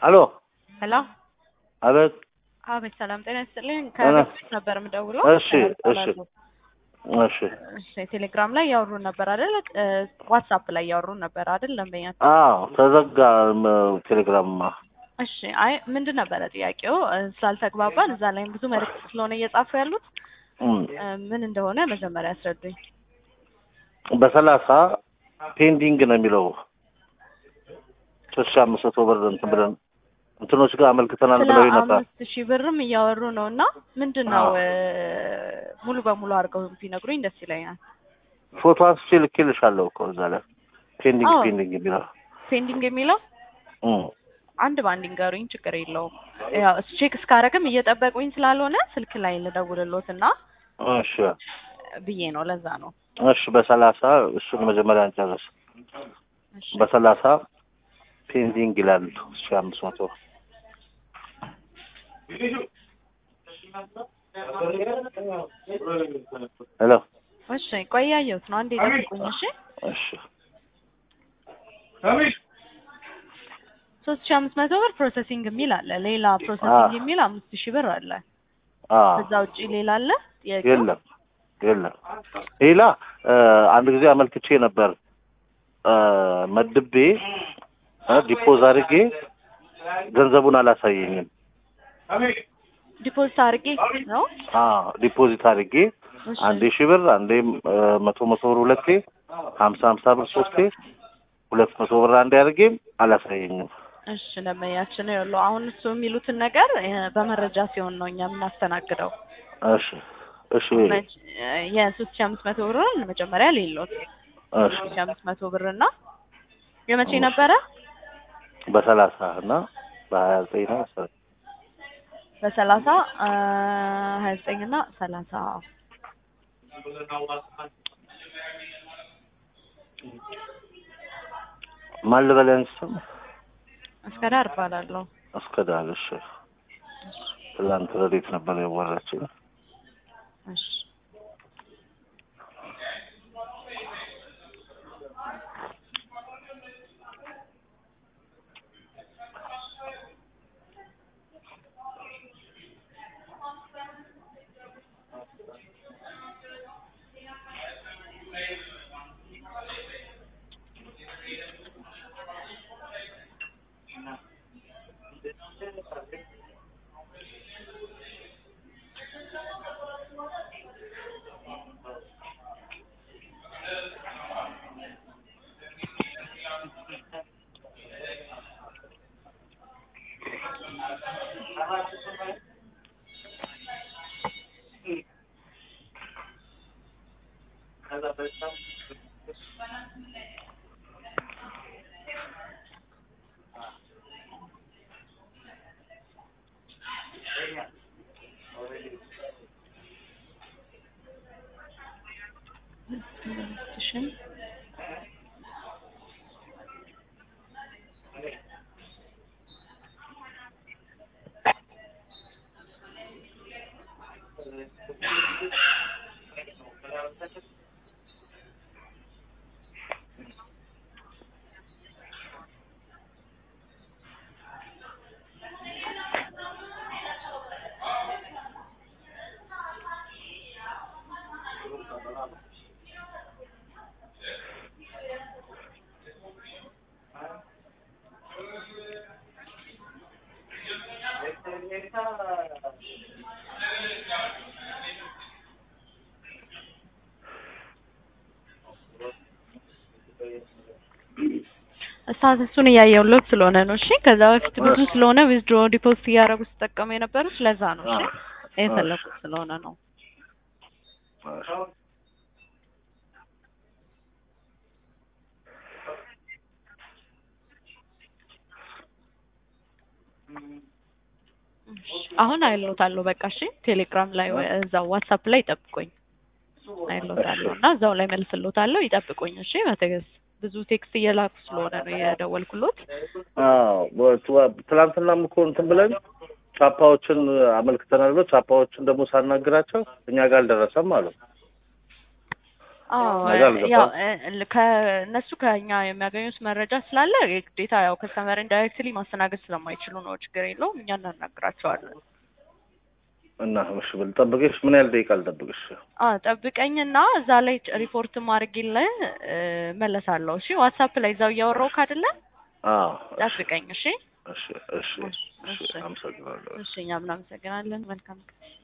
አሎ ሄሎ አቤት። አቤት፣ ሰላም ጤና ይስጥልኝ። ከቤት ነበር የምደውለው። እሺ እሺ እሺ። እሺ ቴሌግራም ላይ ያወሩን ነበር አይደል? ዋትሳፕ ላይ ያወሩን ነበር አይደል? ደንበኛ አዎ ተዘጋ ም- ቴሌግራምማ። እሺ አይ ምንድን ነበረ ጥያቄው? እ፣ ስላልተግባባን እዛ ላይም ብዙ መልዕክት ስለሆነ እየጻፉ ያሉት እም፣ እ፣ ምን እንደሆነ መጀመሪያ ያስረዱኝ። በሰላሳ ፔንዲንግ ነው የሚለው ሶስት ሺህ አምስት መቶ ብር እንትን ብለን እንትኖች ጋር አመልክተናል ስለ ብለው ነበር። አምስት ሺህ ብርም እያወሩ ነው እና ምንድን ነው እ፣ ሙሉ በሙሉ አድርገው ቢነግሩኝ ደስ ይለኛል። ፎቶ አንስቼ ልኬልሻለሁ እኮ እዛ ላይ ፔንዲንግ አዎ። ፔንዲንግ የሚለው ፔንዲንግ የሚለው እም፣ አንድ ባንድ ንገሩኝ፣ ችግር የለውም። ያው እሱ ቼክ እስካረግም እየጠበቁኝ ስላልሆነ ስልክ ላይ ልደውልሎት እና እሺ ብዬ ነው። ለዛ ነው። እሺ። በሰላሳ እሱን መጀመሪያ እንጨርስ። እሺ በሰላሳ ፔንዲንግ ይላል ሺህ አምስት መቶ ሄሎ እሺ፣ ቆይ ያየሁት ነው። አንዴ ጠብቁኝ። እሺ እሺ ሶስት ሺህ አምስት መቶ ብር ፕሮሰሲንግ የሚል አለ። ሌላ ፕሮሰሲንግ አዎ። የሚል አምስት ሺህ ብር አለ። አዎ ከዛ ውጪ ሌላ አለ? ጥያቄው? የለም የለም ሌላ እ፣ አንድ ጊዜ አመልክቼ ነበር እ፣ መድቤ እ፣ ዲፖዝ አድርጌ ገንዘቡን አላሳየኝም ዲፖዚት አድርጌ ነው። አዎ ዲፖዚት አድርጌ እሺ አንዴ ሺህ ብር አንዴ እ፣ መቶ መቶ ብር ሁለቴ ሀምሳ ሀምሳ ብር ሶስቴ ሁለት መቶ ብር አንዴ አድርጌ አላሳየኝም እሺ ለመያችን ያለው አሁን እሱ የሚሉትን ነገር እ፣ በመረጃ ሲሆን ነው እኛ የምናስተናግደው። እሺ እሺ መች- እ፣ የሶስት ሺህ አምስት መቶ ብርን መጀመሪያ ሌሎት እሺ ሶስት ሺህ አምስት መቶ ብር እና የመቼ ነበረ? በሰላሳ እና በሀያ ዘጠኝ ነው መሰለኝ በሰላሳ እ፣ ሀያ ዘጠኝ እና ሰላሳ ማን ልበልህ ስም እስከ ዳር እባላለሁ። እስከ ዳር እሺ ትላንት ረዴት ነበር ያወራችኝ እሺ እሺ ስታተሱን እያየሁለት ስለሆነ ነው። እሺ ከዛ በፊት ብዙ ስለሆነ ዊዝድሮ ዲፖዚት እያደረጉ ሲጠቀሙ የነበሩት ለዛ ነው። እሺ የፈለኩት ስለሆነ ነው። እሺ፣ አሁን አይሎታለሁ። በቃ እሺ፣ ቴሌግራም ላይ ወይ እዛው ዋትሳፕ ላይ ይጠብቁኝ። አይሎታለሁ እና እዛው ላይ መልስሎታለሁ። ይጠብቁኝ። እሺ በትዕግስት ብዙ ቴክስት እየላኩ ስለሆነ ነው የደወልኩሎት። አዎ በ- ትናንትናም እኮ እንትን ብለን ቻፓዎችን አመልክተናል ብሎ ቻፓዎችን ደግሞ ሳናግራቸው እኛ ጋር አልደረሰም አሉ። አዎ ነገር ያው አልገባም። እ- ከእነሱ ከኛ የሚያገኙት መረጃ ስላለ የግዴታ ያው ከስተመርን ዳይሬክትሊ ማስተናገድ ስለማይችሉ ነው። ችግር የለውም እኛ እናናግራቸዋለን። እና እሺ ብል ጠብቅሽ። ምን ያህል ደቂቃ ልጠብቅሽ? አ ጠብቀኝና እዛ ላይ ሪፖርት ማድረግልህ መለሳለሁ። እሺ ዋትሳፕ ላይ እዛው እያወራሁህ አይደለ? አዎ እሺ ጠብቀኝ። እሺ እሺ እሺ እሺ እሺ። አመሰግናለሁ። እሺ እኛም እናመሰግናለን። መልካም ቀን